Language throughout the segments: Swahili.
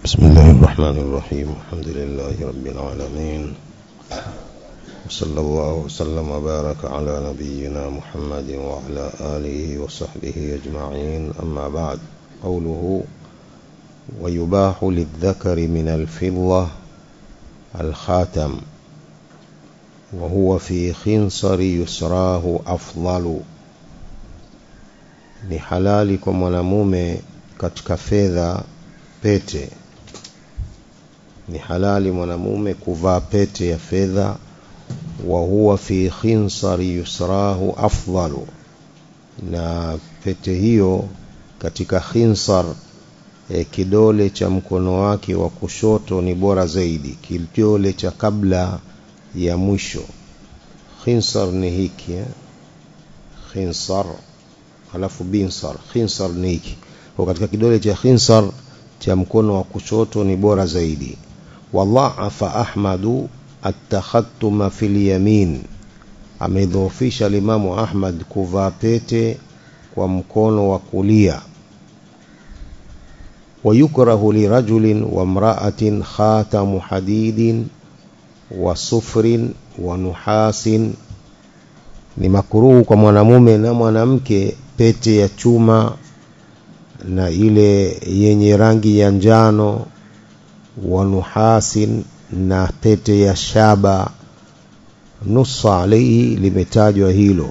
بسم الله الرحمن الرحيم الحمد لله رب العالمين وصلى الله وسلم وبارك على نبينا محمد وعلى آله وصحبه أجمعين أما بعد قوله ويباح للذكر من الفضة الخاتم وهو في خنصر يسراه أفضل ni halali kwa mwanamume katika fedha pete ni halali mwanamume kuvaa pete ya fedha wa huwa fi khinsari yusrahu afdalu na pete hiyo katika khinsar e, kidole cha mkono wake wa kushoto ni bora zaidi kidole cha kabla ya mwisho khinsar ni hiki eh? khinsar halafu binsar khinsar ni hiki kwa katika kidole cha khinsar cha mkono wa kushoto ni bora zaidi wadhaafa ahmadu atakhatuma fil yamin amedhoofisha limamu ahmad kuvaa pete kwa mkono wa kulia ويكره لرجل وامرأة خاتم حديد وصفر ونحاس ni makuruhu kwa mwanamume na mwanamke pete ya chuma na ile yenye rangi ya njano wa nuhasin na pete ya shaba nusa alaihi limetajwa hilo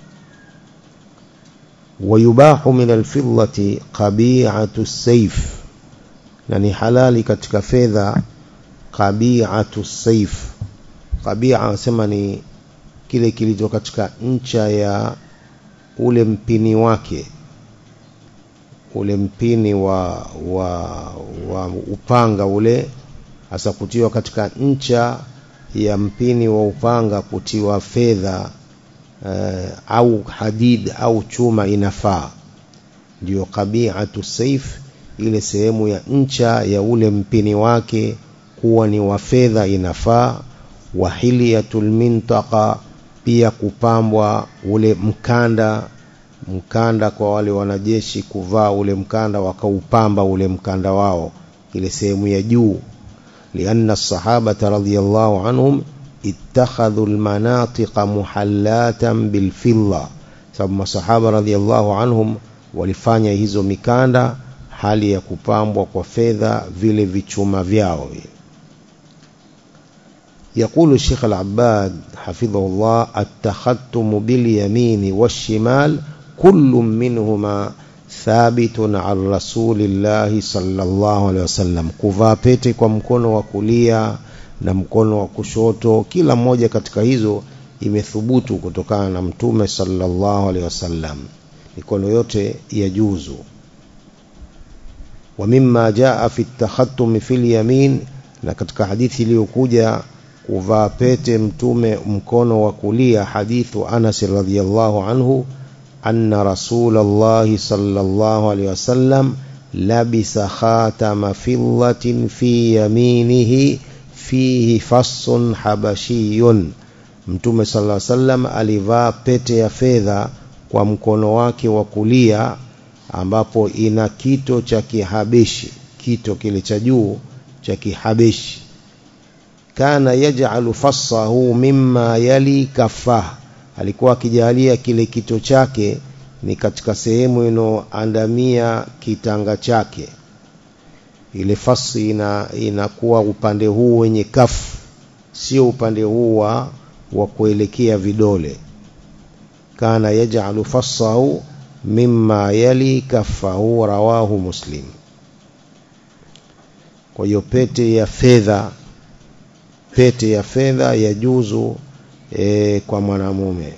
wayubahu min alfidlati qabi'atu sayf na ni halali katika fedha qabi'atu sayf qabia anasema ni kile kilicho katika ncha ya ule mpini wake ule mpini wa, wa, wa upanga ule hasa kutiwa katika ncha ya mpini wa upanga kutiwa fedha uh, au hadid au chuma inafaa ndio qabi'atu saif ile sehemu ya ncha ya ule mpini wake kuwa ni wa fedha inafaa wahiliyatul mintaqa pia kupambwa ule mkanda mkanda kwa wale wanajeshi kuvaa ule mkanda wakaupamba ule mkanda wao ile sehemu ya juu lianna sahabata radhiyallahu anhum ittakhadhu almanatiqa muhallatan bilfilla sababu masahaba radhiyallahu anhum walifanya hizo mikanda hali ya kupambwa kwa fedha vile vichuma vyao vile يقول الشيخ العباد حفظه الله التختم باليمين والشمال كل منهما ثابت عن رسول الله صلى الله عليه وسلم kuvaa pete kwa mkono wa kulia na mkono wa kushoto kila mmoja katika hizo imethubutu kutokana na mtume sallallahu alaihi wasallam mikono yote ya juzu wa mimma jaa fi at-takhattum fi al-yamin na katika hadithi iliyokuja kuvaa pete mtume mkono wa kulia hadithu Anas radhiyallahu anhu anna rasulullah sallallahu alaihi wasallam labisa khatama fillatin fi yaminihi fihi fassun habashiyun mtume sallallahu alaihi wasallam alivaa pete ya fedha kwa mkono wake wa kulia ambapo ina kito cha kihabeshi kito kile cha juu cha kihabeshi kana yaj'alu fassahu mimma yali kafah alikuwa akijalia kile kito chake ni katika sehemu inoandamia kitanga chake ile fasi ina inakuwa upande huu wenye kafu sio upande huu wa wa kuelekea vidole kana yaj'alu fassahu mimma yali kafahu rawahu muslim kwa hiyo pete ya fedha pete ya fedha ya juzu e, kwa mwanamume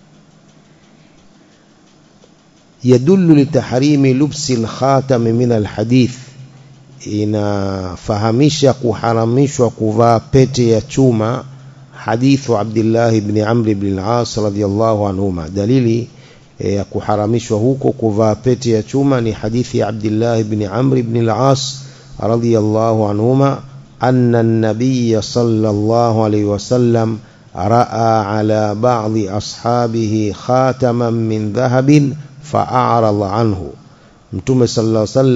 yadullu litahrimi lubsi alkhatam min alhadith inafahamisha kuharamishwa kuvaa pete ya chuma hadithu Abdullah ibn Amr ibn al-As radiyallahu anhuma dalili ya e, kuharamishwa huko kuvaa pete ya chuma ni hadithi ya Abdullah ibn Amr ibn al-As radiyallahu anhuma أن النبي صلى الله عليه وسلم رأى على بعض أصحابه خاتما من ذهب فأعرض عنه mtume sallallahu alaihi wasallam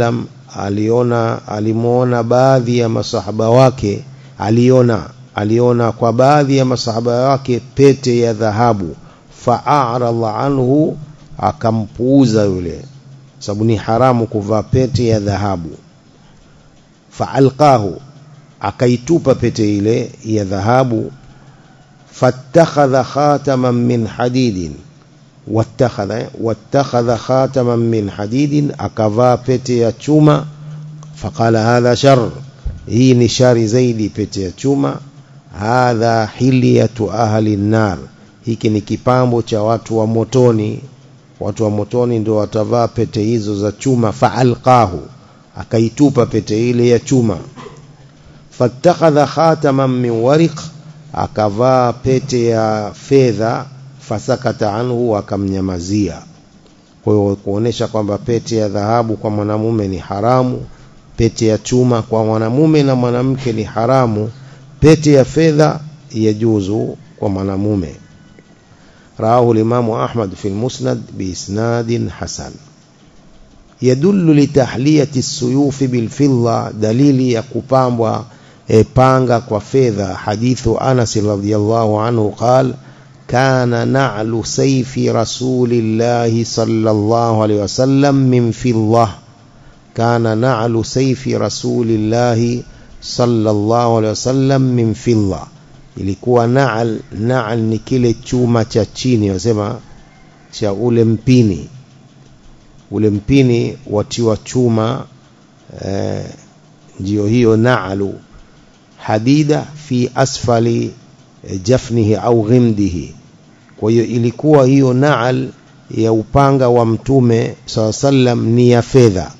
aliona alimuona baadhi ya masahaba wake aliona aliona kwa baadhi ya masahaba wake pete ya dhahabu fa'arada anhu akampuuza yule sababu ni haramu kuvaa pete ya dhahabu fa'alqahu akaitupa pete ile ya dhahabu fattakhadha khataman min hadidin wattakhadha wattakhadha khataman min hadidin akavaa pete ya chuma faqala hadha shar hii ni shari zaidi pete ya chuma hadha hilyatu ahli nar hiki ni kipambo cha watu wa motoni watu wa motoni ndio watavaa pete hizo za chuma faalqahu akaitupa pete ile ya chuma fattakhadha khataman min wariq akavaa pete ya fedha fasakata anhu akamnyamazia kwa hiyo kuonesha kwamba pete ya dhahabu kwa mwanamume ni haramu pete ya chuma kwa mwanamume na mwanamke ni haramu pete ya fedha yajuzu kwa mwanamume رواه الإمام أحمد في المسند بإسناد حسن يدل لتحلية السيوف بالفضة دليل يقبام وبانغا وفيذا حديث أنس رضي الله عنه قال كان نعل سيف رسول الله صلى الله عليه وسلم من فضة كان نعل سيف رسول الله صلى الله عليه وسلم من فضة ilikuwa naal naal ni kile chuma cha chini wasema cha ule mpini ule mpini watiwa chuma eh, ndio hiyo naalu hadida fi asfali eh, jafnihi au ghimdihi kwa hiyo ilikuwa hiyo naal ya upanga wa mtume saa sallam ni ya fedha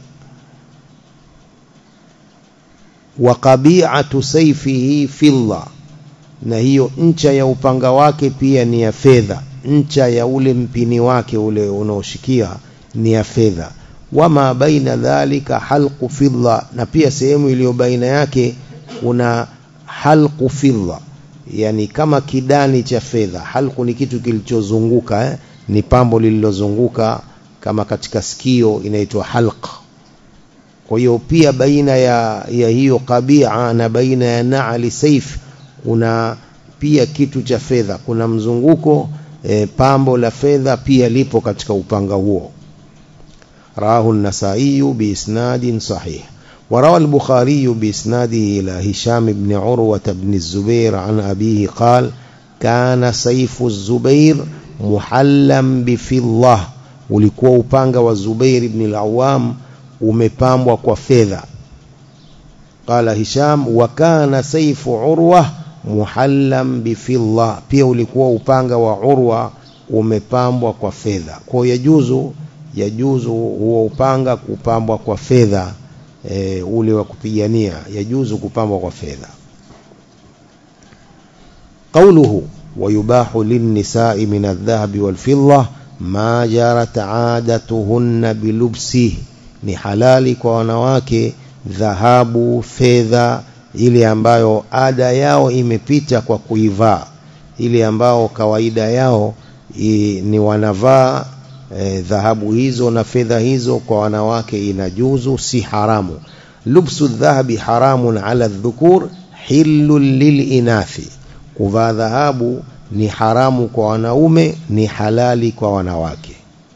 wa qabi'atu sayfihi fidda na hiyo ncha ya upanga wake pia ni ya fedha ncha ya ule mpini wake ule unaoshikia ni ya fedha wama baina dhalika halqu fidda na pia sehemu iliyo baina yake kuna halqu fidda yani kama kidani cha fedha halqu ni kitu kilichozunguka eh? ni pambo lililozunguka kama katika sikio inaitwa halq kwa hiyo pia baina ya, ya hiyo kabia na baina ya naali saif kuna pia kitu cha fedha kuna mzunguko e, pambo la fedha pia lipo katika upanga huo rawahu an-nasai biisnadin sahih وروى البخاري بإسناده إلى هشام بن عروة بن الزبير عن أبيه قال كان سيف الزبير محلا بفضة ulikuwa upanga wa Zubair ibn al-Awwam umepambwa kwa fedha qala Hisham wa kana sayfu Urwa muhallam bifidda pia ulikuwa upanga wa Urwa umepambwa kwa fedha kwa yajuzu yajuzu huo upanga kupambwa kwa fedha e, ule wa kupigania yajuzu kupambwa kwa fedha قوله ويباح للنساء من الذهب والفضة ما جرت عادتهن بلبسه ni halali kwa wanawake dhahabu fedha ile ambayo ada yao imepita kwa kuivaa ile ambao kawaida yao i, ni wanavaa e, dhahabu hizo na fedha hizo kwa wanawake inajuzu si haramu lubsu dhahabi haramun ala dhukur hillun lilinathi kuvaa dhahabu ni haramu kwa wanaume ni halali kwa wanawake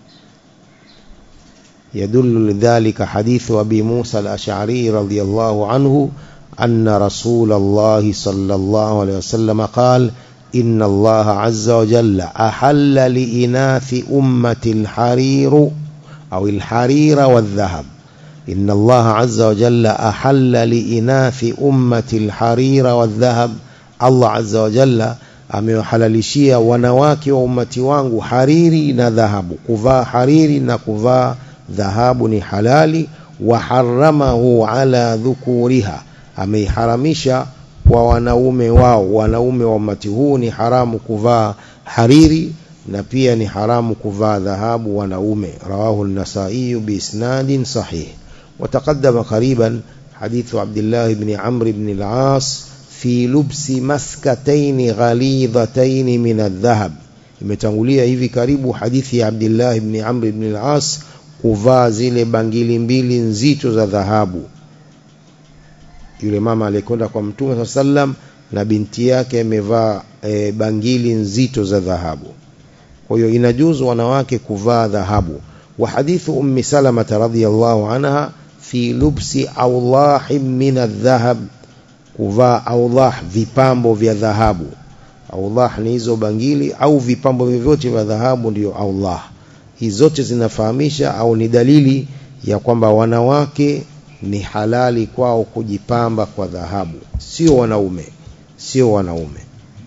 يدل لذلك حديث أبي موسى الأشعري رضي الله عنه أن رسول الله صلى الله عليه وسلم قال إن الله عز وجل أحل لإناث أمة الحرير أو الحرير والذهب إن الله عز وجل أحل لإناث أمة الحرير والذهب الله عز وجل amewahalalishia wanawake wa umati wangu hariri na dhahabu kuvaa hariri na kuvaa dhahabu ni halali wa haramahu ala dhukuriha ameiharamisha kwa wanaume wao wanaume wa umati huu ni haramu kuvaa hariri na pia ni haramu kuvaa dhahabu wanaume rawahu an-nasai biisnadin sahih وتقدم قريبا حديث عبد الله بن عمرو بن العاص في لبس مسكتين غليظتين من الذهب imetangulia hivi karibu hadithi ya Abdullah ibn Amr ibn al-As kuvaa zile bangili mbili nzito za dhahabu yule mama aliyekwenda kwa mtume saa sallam na binti yake amevaa e, bangili nzito za dhahabu kwa hiyo inajuzu wanawake kuvaa dhahabu wa hadithu ummi salamata radhiyallahu anha fi lubsi awlahin min aldhahab kuvaa awlah vipambo vya dhahabu awlah ni hizo bangili au vipambo vyovyote vya dhahabu ndiyo awlah hizi zote zinafahamisha au ni dalili ya kwamba wanawake ni halali kwao kujipamba kwa dhahabu sio wanaume sio wanaume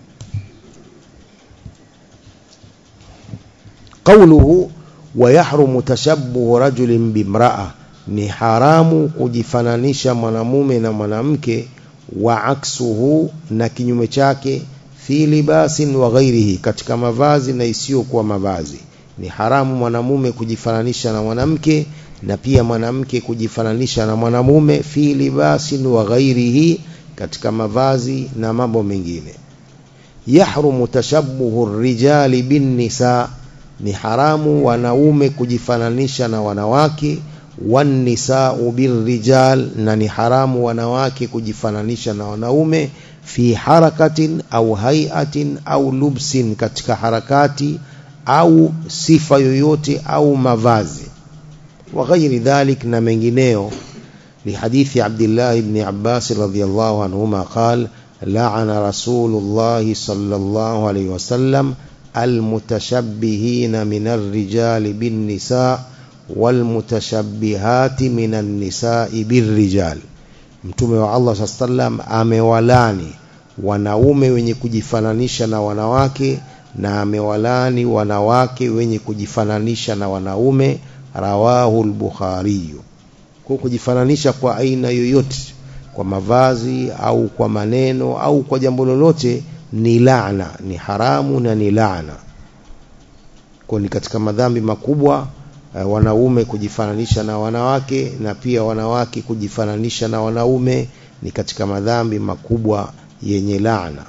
قوله ويحرم تشبه رجل بامرأة ni haramu kujifananisha mwanamume na mwanamke wa aksuhu na kinyume chake fi libasin wa ghairihi katika mavazi na isiyokuwa mavazi ni haramu mwanamume kujifananisha na mwanamke na pia mwanamke kujifananisha na mwanamume fi libasin wa ghairihi katika mavazi na mambo mengine yahrumu tashabbuhu rijali bin nisa ni haramu wanaume kujifananisha na wanawake wannisau birrijal na ni haramu wanawake kujifananisha na wanaume fi harakatin au haiatin au lubsin katika harakati au sifa yoyote au mavazi wa ghairi dhalik na mengineo لحديث عبد الله بن عباس رضي الله عنهما قال لعن رسول الله صلى الله عليه وسلم المتشبهين من الرجال بالنساء والمتشبهات من النساء بالرجال mtume wa Allah saa sallam amewalani wanaume wenye kujifananisha na wanawake na amewalani wanawake wenye kujifananisha na wanaume rawahu al-Bukhari kwa kujifananisha kwa aina yoyote kwa mavazi au kwa maneno au kwa jambo lolote ni laana ni haramu na ni laana kwa ni katika madhambi makubwa uh, wanaume kujifananisha na wanawake na pia wanawake kujifananisha na wanaume ni katika madhambi makubwa yenye laana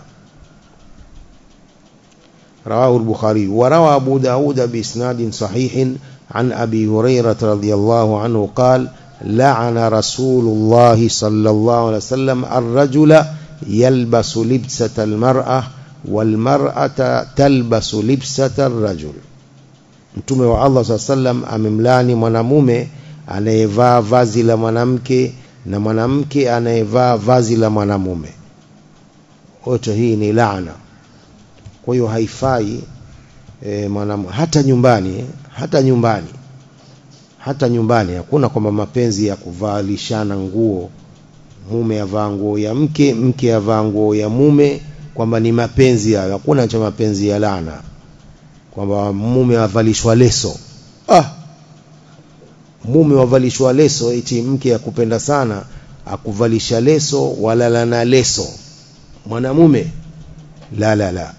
رواه البخاري وروى أبو داود بإسناد صحيح عن أبي هريرة رضي الله عنه قال لعن رسول الله صلى الله عليه وسلم الرجل يلبس لبسة المرأة والمرأة تلبس لبسة الرجل mtume wa Allah saa sallam amemlani mwanamume anayevaa vazi la mwanamke na mwanamke anayevaa vazi la mwanamume wote hii ni laana kwa hiyo haifai e, mwanamu, hata nyumbani hata nyumbani hata nyumbani hakuna kwamba mapenzi ya kuvalishana nguo mume avaa nguo ya mke mke avaa nguo ya mume kwamba ni mapenzi hayo hakuna cha mapenzi ya laana kwamba mume avalishwa leso ah mume wavalishwa leso eti mke akupenda sana akuvalisha leso walala na leso mwanamume la la la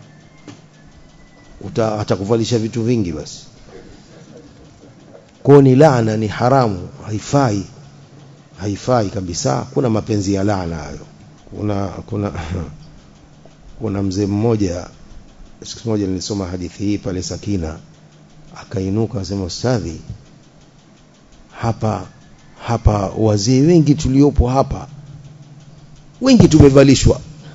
Uta, atakuvalisha vitu vingi basi kwa ni laana ni haramu haifai haifai kabisa kuna mapenzi ya laana hayo kuna kuna kuna mzee mmoja siku moja nilisoma hadithi hii pale Sakina akainuka akasema ustadhi hapa hapa wazee wengi tuliopo hapa wengi tumevalishwa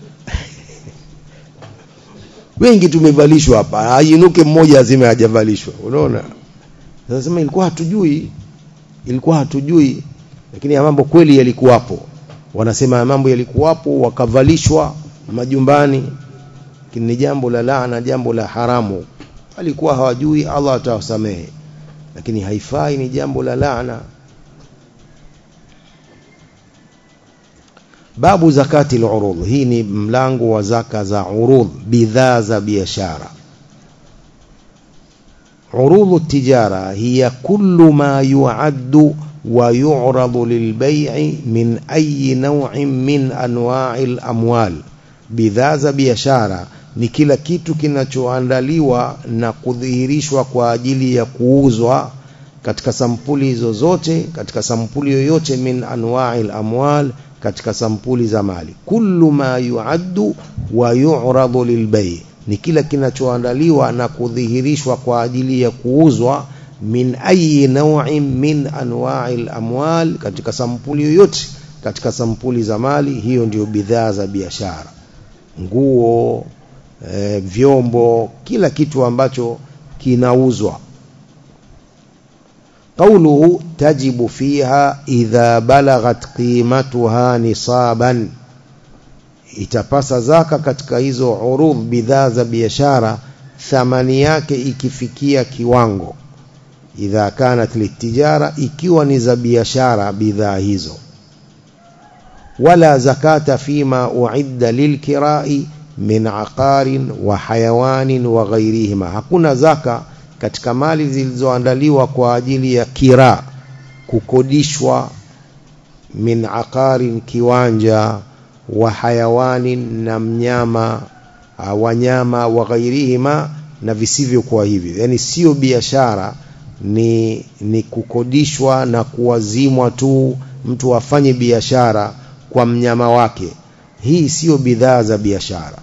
wengi tumevalishwa hapa ainuke mmoja azime hajavalishwa unaona nasema ilikuwa hatujui ilikuwa hatujui lakini ya mambo kweli yalikuwapo wanasema ya mambo yalikuwapo wakavalishwa majumbani lakini ni jambo la laana jambo la haramu alikuwa hawajui Allah atawasamehe lakini haifai ni jambo la laana babu zakati al-urud hii ni mlango wa zaka za urud bidhaa za biashara عروض التجارة هي كل ما يعد ويعرض للبيع من أي نوع من أنواع الأموال bidhaa za biashara ni kila kitu kinachoandaliwa na kudhihirishwa kwa ajili ya kuuzwa katika sampuli zozote katika sampuli yoyote min anwa'il amwal katika sampuli za mali kullu ma yuaddu wa yu'radu lilbay ni kila kinachoandaliwa na kudhihirishwa kwa ajili ya kuuzwa min ayi naw'in min anwa'i al-amwal katika sampuli yoyote katika sampuli za mali hiyo ndio bidhaa za biashara nguo e, vyombo kila kitu ambacho kinauzwa قوله تجب فيها إذا بلغت قيمتها نصابا itapasa zaka katika hizo urudh bidhaa za biashara thamani yake ikifikia kiwango idha kanat litijara ikiwa ni za biashara bidhaa hizo wala zakata fima uidda lilkirai min aqarin wa hayawanin wa ghairihima hakuna zaka katika mali zilizoandaliwa kwa ajili ya kira kukodishwa min aqarin kiwanja wa hayawanin na mnyama wanyama wa ghairihima na visivyokuwa hivyo yani sio biashara ni ni kukodishwa na kuwazimwa tu mtu afanye biashara kwa mnyama wake hii sio bidhaa za biashara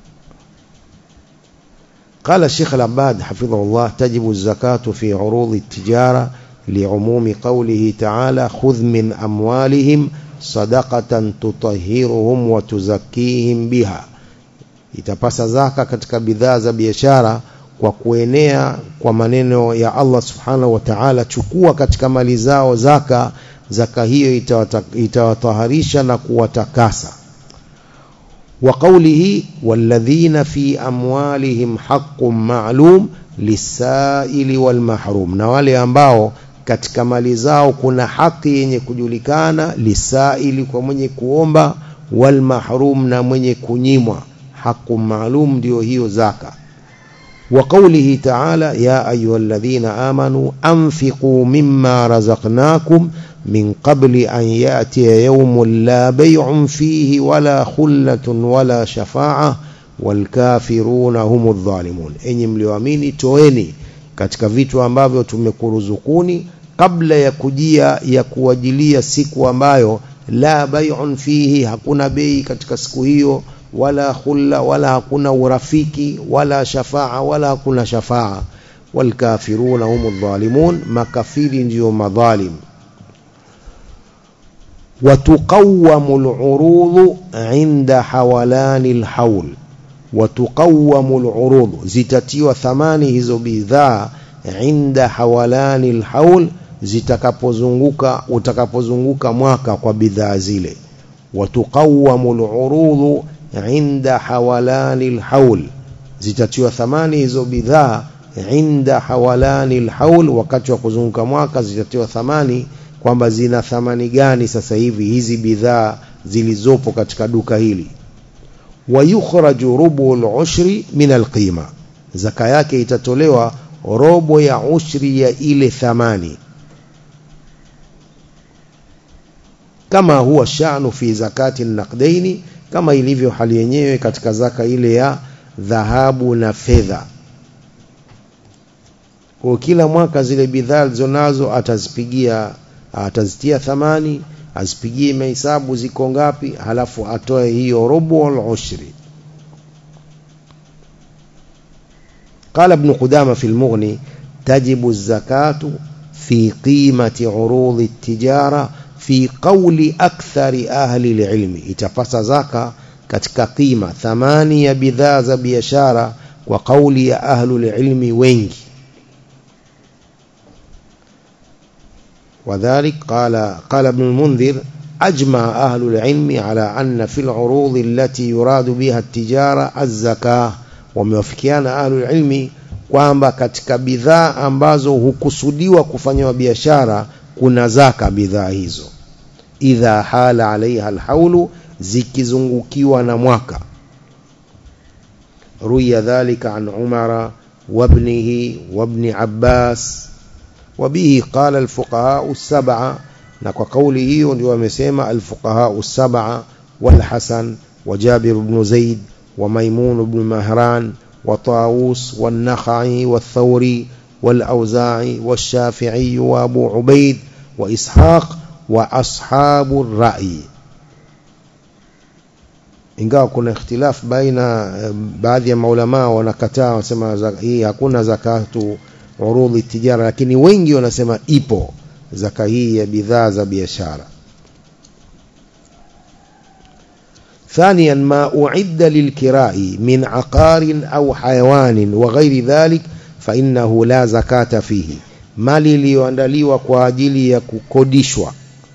قال الشيخ العباد حفظه الله تجب الزكاة في عروض التجارة لعموم قوله تعالى خذ من أموالهم صدقة تطهرهم وتزكيهم بها itapasa zaka katika bidhaa za biashara kwa kuenea kwa maneno ya Allah subhanahu wa ta'ala chukua katika mali zao zaka zaka hiyo itawataharisha na kuwatakasa وقوله والذين في أموالهم حق معلوم للسائل والمحروم na wale ambao katika mali zao kuna haki yenye kujulikana lisaili kwa mwenye kuomba wal mahrum na mwenye kunyimwa haku maalum ndio hiyo zaka وقوله تعالى يا أيها الذين آمنوا أنفقوا مما رزقناكم من قبل أن يأتي يوم لا بيع فيه ولا خلة ولا شفاعة والكافرون هم الظالمون enyi mlioamini toeni katika vitu ambavyo tumekuruzukuni kabla ya kujia ya kuwajilia siku ambayo la bai'un fihi hakuna bei katika siku hiyo wala khulla wala hakuna urafiki wala shafaa wala hakuna shafaa walkafiruna humu dhalimun makafiri ndio madhalim وتقوم العروض عند حولان الحول وتقوم العروض zitatiwa thamani hizo bidhaa inda hawalani alhaul zitakapozunguka utakapozunguka mwaka kwa bidhaa zile watuqawamu alurudhu inda hawalani alhaul zitatiwa thamani hizo bidhaa inda hawalani alhaul wakati wa kuzunguka mwaka zitatiwa thamani kwamba zina thamani gani sasa hivi hizi bidhaa zilizopo katika duka hili wayukhraju rubu al-ushri min al-qima zaka yake itatolewa robo ya ushri ya ile thamani kama huwa sha'nu fi zakati naqdaini kama ilivyo hali yenyewe katika zaka ile ya dhahabu na fedha kwa kila mwaka zile bidhaa alizonazo atazipigia atazitia thamani azipigie mahesabu ziko ngapi halafu atoe hiyo robo al-ushri قال ابن قدامة في المغني تجب الزكاة في قيمة عروض التجارة في قول أكثر أهل العلم itapasa zaka katika qima thamani ya bidhaa za biashara kwa kauli ya ahlul ilmi wengi وذلك قال قال ابن المنذر أجمع أهل العلم على أن في العروض التي يراد بها التجارة الزكاة wamewafikiana ahlul ilmi kwamba katika bidhaa ambazo hukusudiwa kufanywa biashara kuna zaka bidhaa hizo idha hala alaiha alhaulu zikizungukiwa na mwaka ruya dhalika an umara wabnihi wabni abbas وبه قال الفقهاء السبعة نكو قوله ndio wamesema الفقهاء السبعة والحسن وجابر بن زيد وميمون بن مهران وطاووس والنخعي والثوري والأوزاعي والشافعي وأبو عبيد وإسحاق وأصحاب الرأي ingawa kuna ikhtilaf baina baadhi ya maulama wanakataa wasema hii hakuna zakatu urudhi tijara lakini wengi wanasema ipo zaka hii ya bidhaa za biashara ثانيا ما أعد للكراء من عقار أو حيوان وغير ذلك فإنه لا زكاة فيه mali iliyoandaliwa kwa ajili ya kukodishwa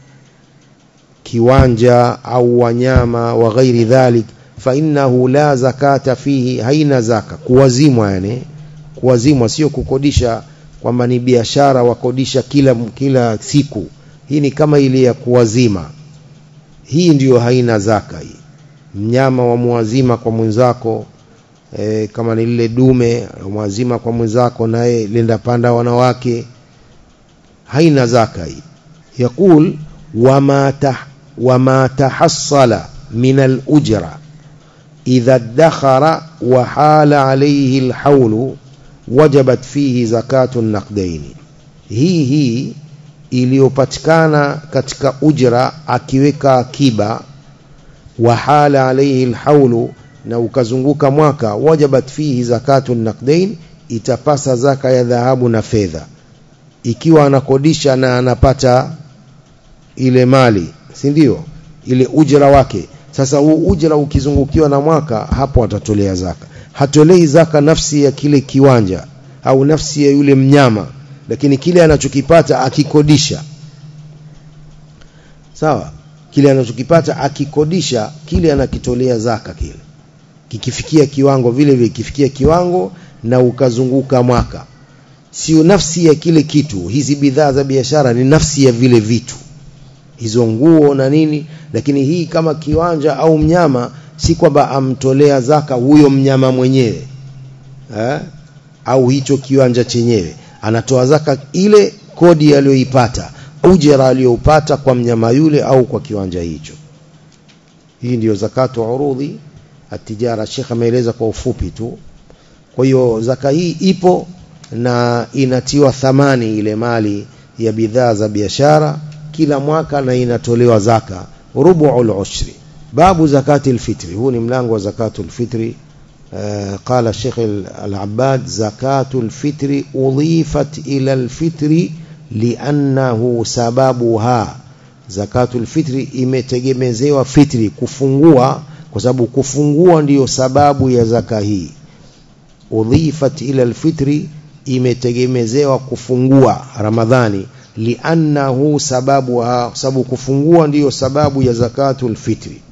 kiwanja au wanyama wa ghairi dhalik fa innahu la zakata fihi haina zaka kuwazimwa yani kuwazimwa sio kukodisha kwamba ni biashara wakodisha kila kila siku hii ni kama ile ya kuwazima hii ndiyo haina zaka hii mnyama wa muwazima kwa mwenzako e, kama ni lile dume mwazima kwa mwenzako naye lenda panda wanawake haina zaka hii yakul wama tah, wama tahassala min al-ujra idha dakhara wa hala alayhi al-hawlu wajabat fihi zakatu naqdaini hii hii iliyopatikana katika ujra akiweka akiba wa hala alayhi alhaulu na ukazunguka mwaka wajabat fihi zakatu naqdain itapasa zaka ya dhahabu na fedha ikiwa anakodisha na anapata ile mali si ndio ile ujra wake sasa huu ujra ukizungukiwa na mwaka hapo atatolea zaka hatolei zaka nafsi ya kile kiwanja au nafsi ya yule mnyama lakini kile anachokipata akikodisha sawa kile anachokipata akikodisha kile anakitolea zaka kile kikifikia kiwango vile vile kifikia kiwango na ukazunguka mwaka sio nafsi ya kile kitu hizi bidhaa za biashara ni nafsi ya vile vitu hizo nguo na nini lakini hii kama kiwanja au mnyama si kwamba amtolea zaka huyo mnyama mwenyewe eh? au hicho kiwanja chenyewe anatoa zaka ile kodi aliyoipata ujira aliyoupata kwa mnyama yule au kwa kiwanja hicho hii ndiyo zakatu urudhi atijara Sheikh ameeleza kwa ufupi tu kwa hiyo zaka hii ipo na inatiwa thamani ile mali ya bidhaa za biashara kila mwaka na inatolewa zaka rubu'ul ushri babu zakati alfitri huu ni mlango wa zakatu alfitri آه قال الشيخ العباد زكاة الفطر أضيفت إلى الفطر لأنه سببها زكاة الفطر imetegemezewa fitri kufungua kwa sababu kufungua ndiyo sababu ya zaka hii udhifat ila alfitri imetegemezewa kufungua ramadhani liannahu sababu sababu kufungua ndiyo sababu ya zakatul fitri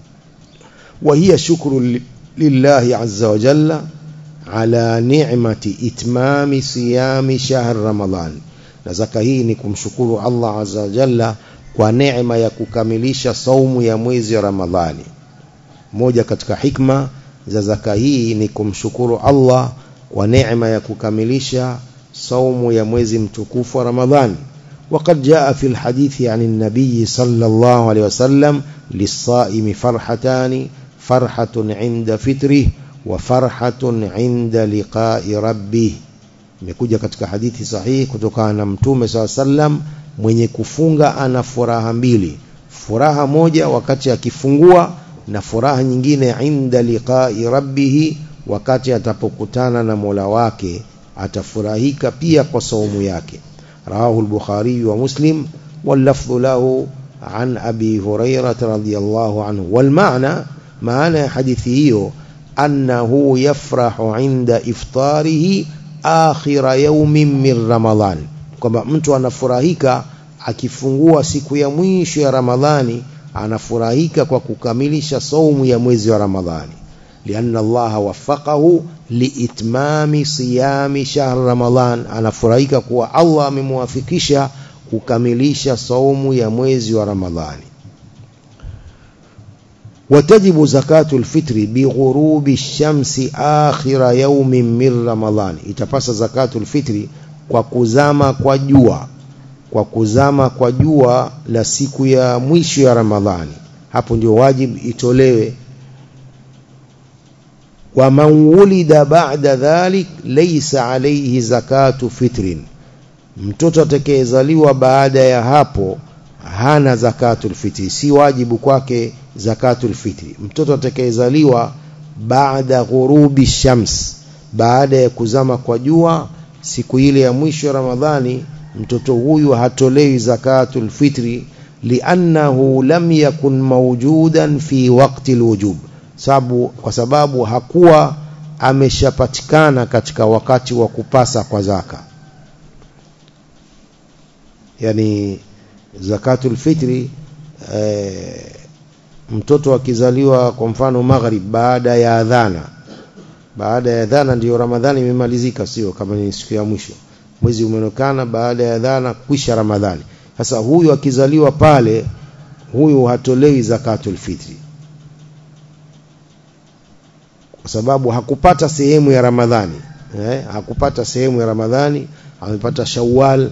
wa hiya shukru lillahi azza wa jalla ala ni'mati itmami siyami shahr ramadan na zaka hii ni kumshukuru Allah azza wa jalla kwa neema ya kukamilisha saumu ya mwezi wa ramadhani moja katika hikma za zaka hii ni kumshukuru Allah kwa neema ya kukamilisha saumu ya mwezi mtukufu wa Ramadhani وقد جاء في الحديث عن النبي صلى الله عليه وسلم للصائم فرحتان فرحة عند فطره وفرحة عند لقاء ربه imekuja katika hadithi sahihi kutokana na mtume saa sallam mwenye kufunga ana furaha mbili furaha moja wakati akifungua na furaha nyingine inda liqai rabbihi wakati atapokutana na Mola wake atafurahika pia kwa saumu yake rawahu al-bukhari wa muslim واللفظ له عن أبي هريرة رضي الله عنه والمعنى معنى حديثه أنه يفرح عند إفطاره آخر يوم من رمضان كما mtu anafurahika akifungua siku ya mwisho ya Ramadhani anafurahika kwa kukamilisha saumu ya mwezi wa Ramadhani لأن الله وفقه لإتمام صيام شهر رمضان anafurahika kuwa Allah amemwafikisha kukamilisha saumu ya mwezi wa Ramadhani وتجب زكاة الفطر بغروب الشمس آخر يوم من رمضان itapasa zakatul fitri kwa kuzama kwa jua kwa kuzama kwa jua la siku ya mwisho ya Ramadhani hapo ndio wajibu itolewe wa man wulida ba'da dhalik laysa alayhi zakatu fitrin mtoto atakayezaliwa baada ya hapo hana zakatul fitri si wajibu kwake zakatul fitri mtoto atakayezaliwa baada ghurubi shams baada ya kuzama kwa jua siku ile ya mwisho ya Ramadhani mtoto huyu hatolewi zakatul fitri liannahu lam yakun mawjudan fi waqti alwujub sababu kwa sababu hakuwa ameshapatikana katika wakati wa kupasa kwa zaka yani zakatul fitri e, mtoto akizaliwa kwa mfano maghrib baada ya adhana baada ya adhana ndiyo ramadhani imemalizika sio kama ni siku ya mwisho mwezi umeonekana baada ya adhana kwisha ramadhani sasa huyu akizaliwa pale huyu hatolewi zakatul fitri kwa sababu hakupata sehemu ya ramadhani eh, hakupata sehemu ya ramadhani amepata shawwal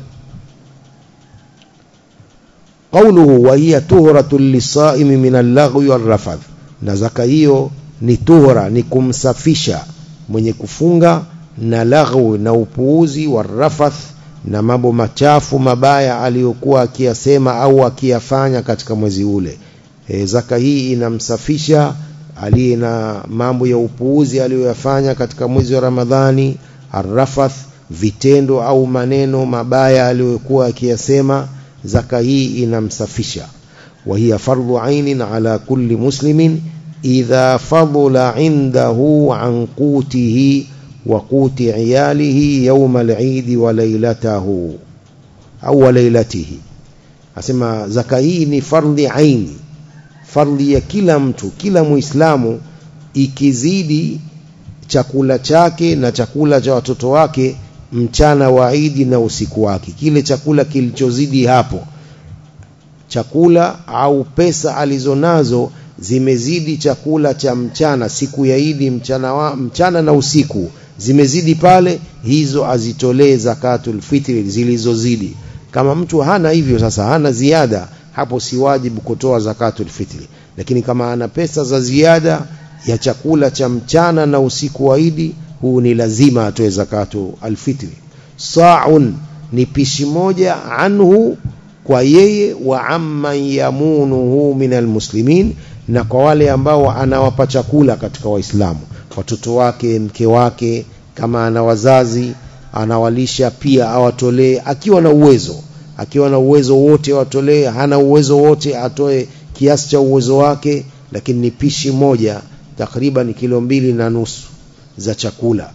qawluhu wa hiya tuhratun lisaimi min al-laghwi wal-rafath na zaka hiyo ni tuhra ni kumsafisha mwenye kufunga na laghwi na upuuzi wa rafath na mambo machafu mabaya aliyokuwa akiyasema au akiyafanya katika mwezi ule e, zaka hii inamsafisha aliye na mambo ya upuuzi aliyoyafanya katika mwezi wa Ramadhani arrafath vitendo au maneno mabaya aliyokuwa akiyasema zaka hii inamsafisha wa hiya fardhu ainin ala kulli muslimin idha fadula indahu an qutihi wa quti iyalihi yawma al-eid wa laylatahu au laylatihi asema zaka hii ni fardhi aini fardhi ya kila mtu kila muislamu ikizidi chakula chake na chakula cha watoto wake mchana wa Idi na usiku wake kile chakula kilichozidi hapo chakula au pesa alizonazo zimezidi chakula cha mchana siku ya Idi mchana, wa, mchana na usiku zimezidi pale hizo azitolee zakatul fitri zilizozidi kama mtu hana hivyo sasa hana ziada hapo si wajibu kutoa zakatul fitri lakini kama ana pesa za ziada ya chakula cha mchana na usiku wa Idi huu ni lazima atoe zakatu alfitri sa'un ni pishi moja anhu kwa yeye wa amman yamunuhu min almuslimin na kwa wale ambao anawapa chakula katika waislamu watoto wake mke wake kama ana wazazi anawalisha pia awatolee akiwa na uwezo akiwa na uwezo wote awatolee hana uwezo wote atoe kiasi cha uwezo wake lakini ni pishi moja takriban kilo mbili na nusu za chakula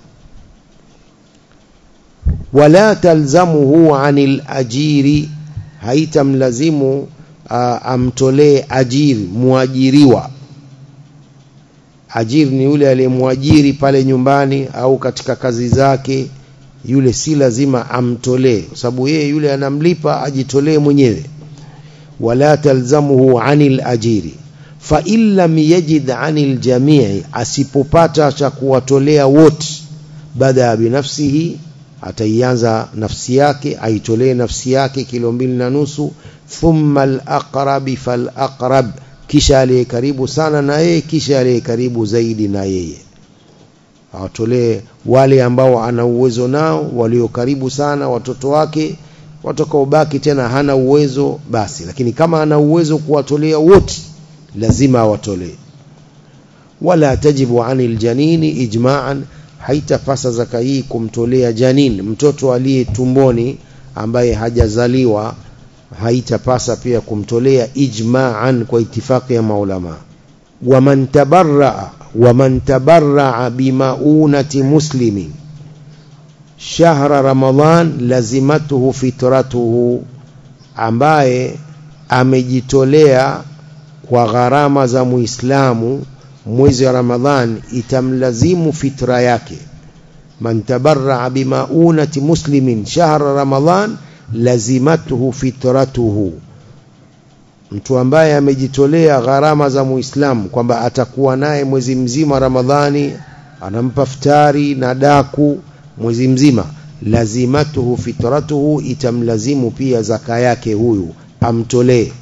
wala talzamuhu anil ajiri haitamlazimu uh, amtolee ajiri muajiriwa ajiri ni yule aliyemwajiri pale nyumbani au katika kazi zake yule si lazima amtolee kwa sababu yeye yule anamlipa ajitolee mwenyewe wala talzamuhu anil ajiri fa in lam yajid anil jamii asipopata cha kuwatolea wote bada binafsihi ataianza nafsi yake aitolee nafsi yake kilo mbili na nusu thumma al-aqrab fal-aqrab kisha aliye karibu sana na yeye kisha aliye karibu zaidi na yeye awatolee wale ambao ana uwezo nao walio karibu sana watoto wake watakaobaki tena hana uwezo basi lakini kama ana uwezo kuwatolea wote lazima awatolee wala tajibu anil janini ijma'an haitapasa zaka hii kumtolea janin mtoto aliye tumboni ambaye hajazaliwa haitapasa pia kumtolea ijma'an kwa itifaki ya maulama waman tabarra waman tabarra bimaunati muslimin shahra ramadan lazimatuhu fitratuhu ambaye amejitolea kwa gharama za muislamu mwezi wa ramadhan itamlazimu fitra yake man tabarra bimaunati muslimin shahra ramadan lazimatuhu fitratuhu mtu ambaye amejitolea gharama za muislamu kwamba atakuwa naye mwezi mzima ramadhani anampa futari na daku mwezi mzima lazimatuhu fitratuhu itamlazimu pia zaka yake huyu amtolee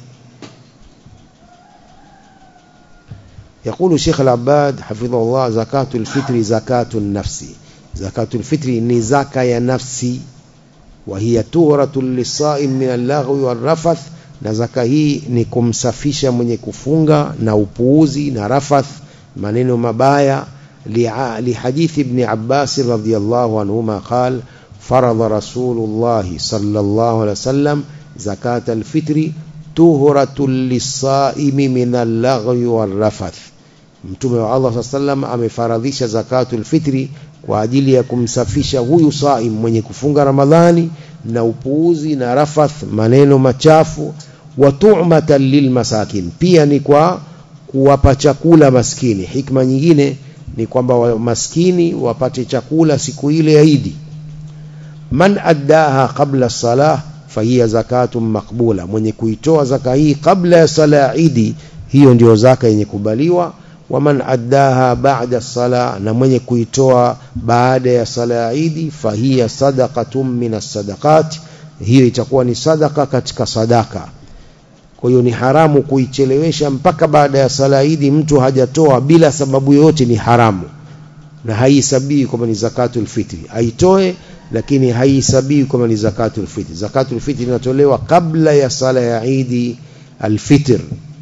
يقول الشيخ العباد حفظه الله زكاة الفطر زكاة النفس زكاة الفطر نزكاة يا نفسي وهي تورة للصائم من اللغو والرفث na zaka hii ni kumsafisha mwenye kufunga na upuuzi na rafath maneno mabaya lihadithi ibn Abbas radhiyallahu anhuma qal faradha rasulullahi sallallahu alaihi wasallam zakata alfitri tuhratun lisaimi min allaghwi warrafath mtume wa Allah saa sallam amefaradhisha zakatul fitri kwa ajili ya kumsafisha huyu saim mwenye kufunga Ramadhani na upuuzi na rafath maneno machafu wa tu'matan lilmasakin pia ni kwa kuwapa chakula maskini hikma nyingine ni kwamba maskini wapate chakula siku ile ya Idi man addaha qabla salah fahiya zakatun maqbula mwenye kuitoa zaka hii kabla ya sala ya Idi hiyo ndio zaka yenye kubaliwa waman addaha ba'da sala na mwenye kuitoa baada ya sala ya Idi fahiya sadaqatun min as-sadaqat hiyo itakuwa ni sadaka katika sadaka kwa hiyo ni haramu kuichelewesha mpaka baada ya sala ya Idi mtu hajatoa bila sababu yoyote ni haramu na haihesabii kwamba ni zakatul fitri aitoe lakini haihesabii kwamba ni zakatul fitri zakatul fitri inatolewa kabla ya sala ya Idi al-fitr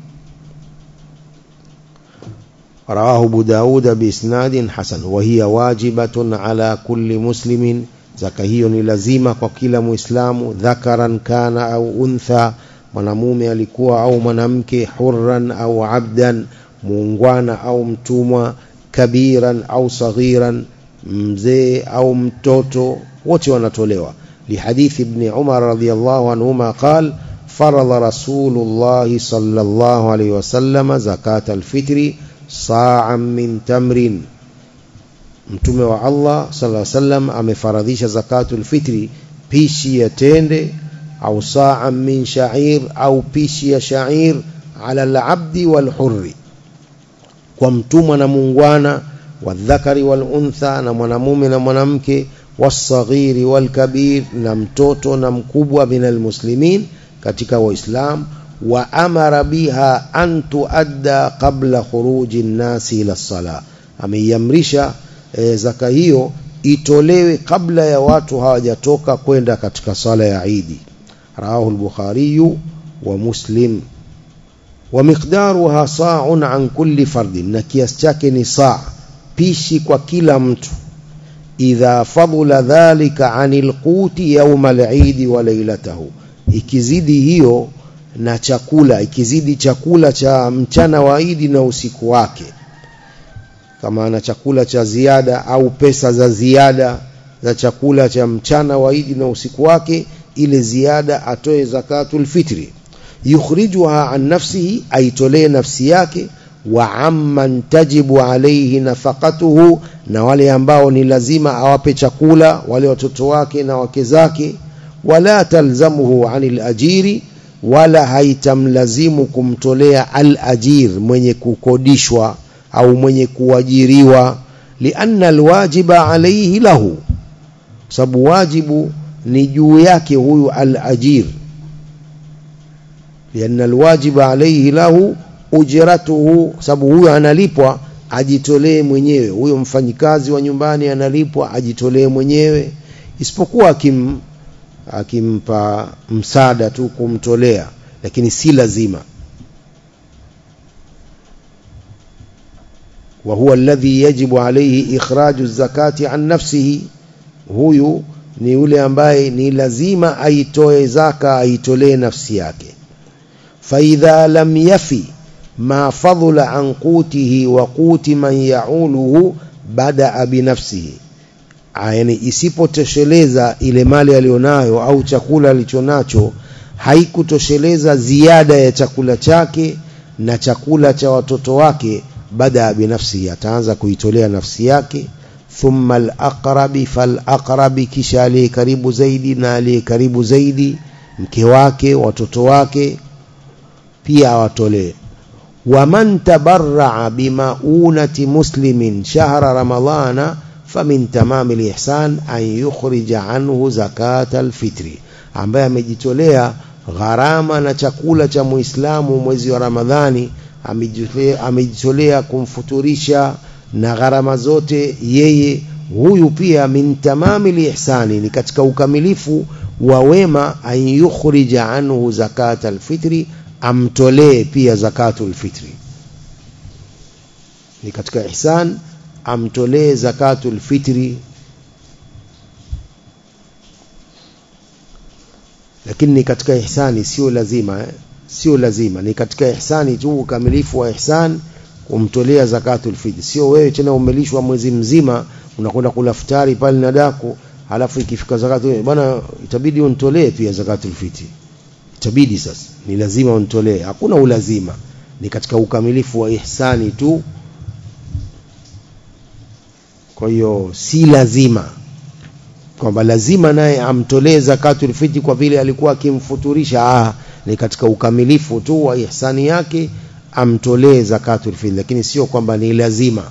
رواه أبو داود بإسناد حسن وهي واجبة على كل مسلم زكاة لازمة وكل مسلم ذكرا كان أو أنثى mwanamume alikuwa au mwanamke hurran au abdan muungwana au mtumwa kabiran au saghiran mzee au mtoto wote wanatolewa lihadithi ibn Umar radhiyallahu anhuma qal farada rasulullah sallallahu alayhi wasallam zakat alfitri sa'an min tamrin mtume wa Allah sallallahu alayhi wasallam amefaradhisha zakatul fitri pishi ya tende au sa'an min sha'ir au pishi ya sha'ir ala al-abdi wal hurri kwa mtumwa na muungwana wadhakari wal untha na mwanamume na mwanamke wasaghiri wal kabir na mtoto na mkubwa minal muslimin katika waislamu wa amara biha an tuadda qabla khuruji nnasi ila sala ameiamrisha e, zaka hiyo itolewe kabla ya watu hawajatoka kwenda katika sala ya Idi rawahu al-Bukhari wa Muslim wa miqdaruha sa'un an kulli fardin na kiasi chake ni saa pishi kwa kila mtu idha fadula dhalika anil quti yawm al-Eid wa laylatahu ikizidi hiyo na chakula ikizidi chakula cha mchana wa Idi na usiku wake kama ana chakula cha ziada au pesa za ziada za chakula cha mchana wa Idi na usiku wake ile ziada atoe zakatul fitri yukhrijuha an nafsihi aitolee nafsi yake wa amman tajibu alayhi nafaqatuhu na wale ambao ni lazima awape chakula wale watoto wake na wake zake wala talzamuhu anil ajiri wala haitamlazimu kumtolea al-ajir mwenye kukodishwa au mwenye kuajiriwa lianna alwajiba alayhi lahu sababu wajibu ni juu yake huyu al-ajir lianna alwajiba alayhi lahu ujratuhu sababu huyu analipwa ajitolee mwenyewe huyo mfanyikazi wa nyumbani analipwa ajitolee mwenyewe isipokuwa akim akimpa msaada tu kumtolea lakini si lazima wa huwa alladhi yajibu alayhi ikhraju zakati an nafsihi huyu ni yule ambaye ni lazima aitoe zaka aitolee nafsi yake faidha lam yafi ma fadhula an qutihi wa quti man yauluhu badaa binafsihi yani isipotosheleza ile mali aliyonayo au chakula alichonacho haikutosheleza ziada ya chakula chake na chakula cha watoto wake baada binafsi ataanza kuitolea nafsi yake thumma al-aqrabi fal-aqrabi kisha aliye karibu zaidi na aliye karibu zaidi mke wake watoto wake pia awatolee waman tabarraa bimaunati muslimin shahra ramadhana famin tamami lihsan an yukhrija anhu zakata alfitri ambaye amejitolea gharama na chakula cha muislamu mwezi wa ramadhani amejitolea kumfuturisha na gharama zote yeye huyu pia min tamami lihsani ni katika ukamilifu wa wema an yukhrija anhu zakata alfitri amtolee pia zakatul fitri ni katika ihsan amtolee zakatul fitri lakini ni katika ihsani sio lazima eh? sio lazima ni katika ihsani tu ukamilifu wa ihsan kumtolea zakatul fitr sio wewe tena umelishwa mwezi mzima unakwenda kula futari pale na daku halafu ikifika zakatul bwana itabidi unitolee pia zakatul fitr itabidi sasa ni lazima unitolee hakuna ulazima ni katika ukamilifu wa ihsani tu kwa hiyo si lazima kwamba lazima naye amtolee zakatul fitri kwa vile alikuwa akimfuturisha ah ni katika ukamilifu tu wa ihsani yake amtolee zakatul fitri lakini sio kwamba ni lazima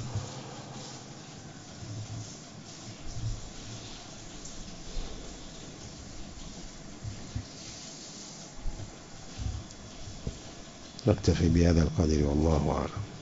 نكتفي بهذا القدر والله أعلم